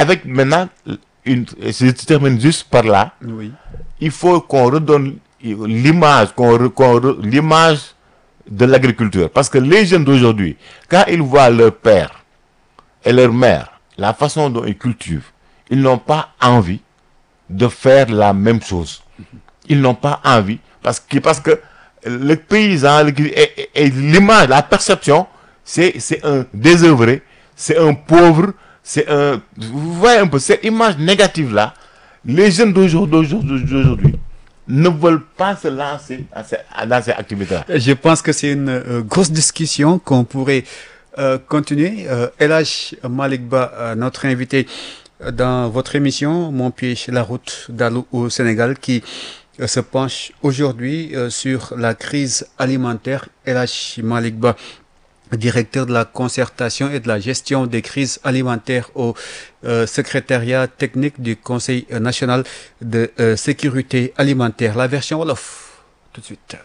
avec maintenant une je termine juste par là oui il faut qu'on redonne l'image qu'on re- qu'on re- l'image de l'agriculture parce que les jeunes d'aujourd'hui quand ils voient leur père et leur mère la façon dont ils cultivent ils n'ont pas envie de faire la même chose ils n'ont pas envie parce que parce que le paysan le- et, et- et l'image la perception c'est c'est un désœuvré c'est un pauvre c'est un vous voyez un peu cette image négative là les jeunes d'aujourd'hui d'aujourd'hui d'aujourd'hui ne veulent pas se lancer à ces- à- dans ces activités là Je pense que c'est une euh, grosse discussion qu'on pourrait euh, continuer. Euh, Elhaj Malik Ba, euh, notre invité euh, dans votre émission Mon pied sur la route d'Alou au Sénégal, qui euh, se penche aujourd'hui euh, sur la crise alimentaire. Elhaj Malik Ba, directeur de la concertation et de la gestion des crises alimentaires au euh, secrétariat technique du Conseil euh, national de euh, sécurité alimentaire. La version Wolof, tout de suite.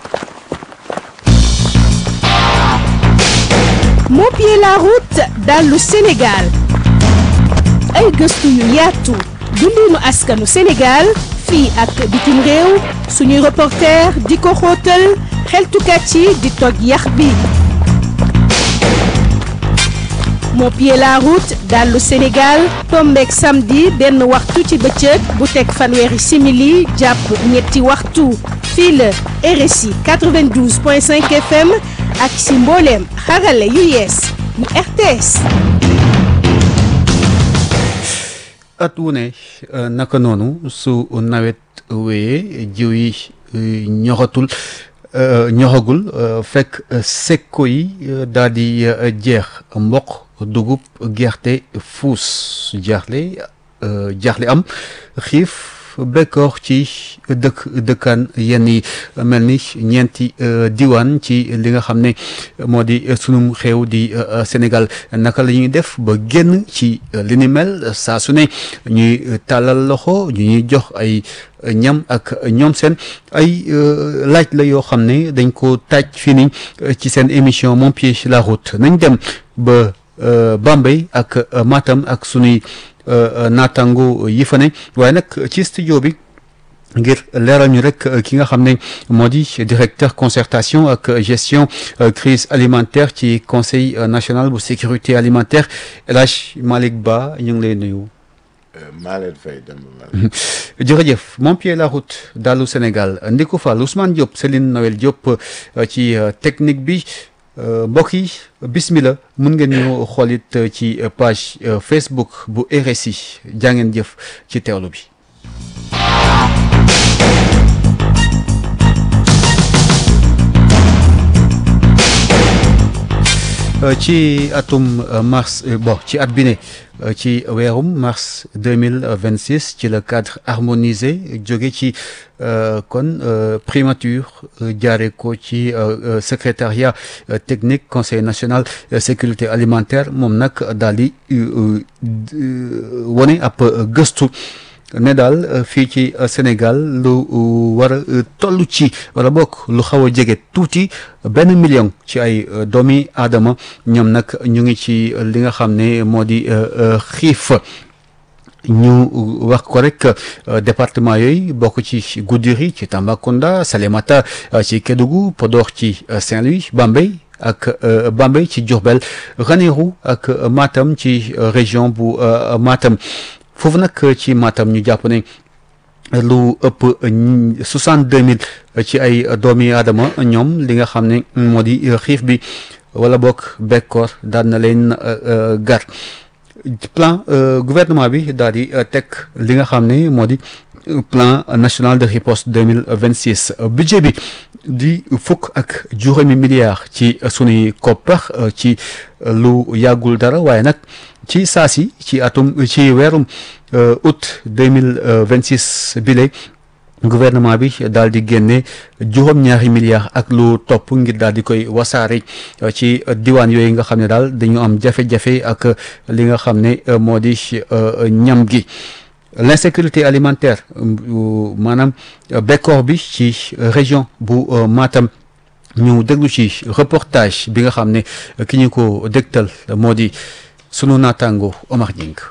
moo pied la route dallu Sénégal ay gëstu yu yaatu dundinu askanu Sénégal fii ak bitim réew suñuy reporter di ko xóotal xeltukat yi di toj yax bi moo pied la route dallu Sénégal tombeek samedi benn waxtu ci bëccëg bu teg fanweeri simili jàpp ñetti waxtu fii la RSI 92.5 FM ak si mbooleem xarale yu yees yu RTS at wu ne euh, naka noonu su nawet wéyee jiw yi euh, ñoxatul euh, ñoxagul euh, fekk euh, sekko yi euh, daal di euh, jeex mboq dugub gerte fuus jaaxle euh, jaaxle am xiif bekkoor ci dëkk dëkkaan yenn yi mel ni ñeenti euh, diwaan ci li nga xam ne moo di euh, sunum xew di euh, Sénégal naka la ñuy def ba génn ci euh, li ni mel saa su ne ñuy euh, tàllal loxo ñu ñuy jox ay euh, ñam ak ñoom seen ay euh, laaj la yoo xam ne dañ ko taaj fii ni euh, ci seen émission Mon pied sur la route nañ dem ba euh, Bambey ak euh, Matam ak sunuy euh, euh, naataango yi fa ne waaye nag ci studio bi ngir leeral ñu rek euh, ki nga xam ne moo di directeur concertation ak euh, gestion euh, crise alimentaire ci conseil euh, national bu sécurité alimentaire El Hadj Malick Ba ñu ngi lay nuyu. maa leen fay dem ba jërëjëf mon pied la route dalu Sénégal Ndiku Fall Ousmane Diop Céline Noël Diop euh, ci euh, technique bi euh, mbokk yi bismillah mun ngeen ñu xoolit euh, ci euh, page euh, Facebook bu RSI jaa ngeen jëf ci teewlu bi. Euh, ci atum euh, mars euh, bon ci at bi ne euh, ci weerum mars 2026 ci le cadre harmonisé jóge ci euh, kon euh, primature euh, jaare ko ci euh, euh, secrétariat euh, technique conseil national euh, sécurité alimentaire moom nag daal di euh, euh, wone ab euh, gëstu ne daal euh, fii ci euh, Sénégal lu euh, war a euh, toll ci wala bokk lu xaw a jege tuuti benn million ci ay euh, doomi aadama ñoom nag ñu ngi ci euh, li nga xam ne moo di euh, euh, xiif ñu wax ko rek euh, département yooyu bokk ci Goudiri ci Tambacounda Salémata euh, ci Kédougou Podor ci euh, Saint-Louis Bambey ak euh, Bambey ci Diourbel Ranérou ak euh, Matam ci euh, région bu euh, Matam foofu nag ci Matam ñu jàpp ne lu ëpp soixante deux mille ci ay doomi aadama ñoom li nga xam ne moo di xiif bi wala bokk bekkoor daan na leen gar plan gouvernement bi daal di teg li nga xam ne moo di plan national de riposte deux mille vingt six budget bi di fukk ak juróomi milliards ci sunuy koppar ci lu yàggul dara waaye nag ci saasi ci atum ci weerum août deux mille vingt six bile gouvernement bi daal di génne juróom-ñaari milliards ak lu topp ngir daal di koy wasaare ci diwaan yooyu nga xam ne daal dañu am jafe-jafe ak li nga xam ne moo di ñam gi l'insécurité alimentaire maanaam bekkoor bi ci région bu Matam ñu déglu ci reportage bi nga xam ne ki ñu ko dégtal moo di sunu naataango Omar Ñing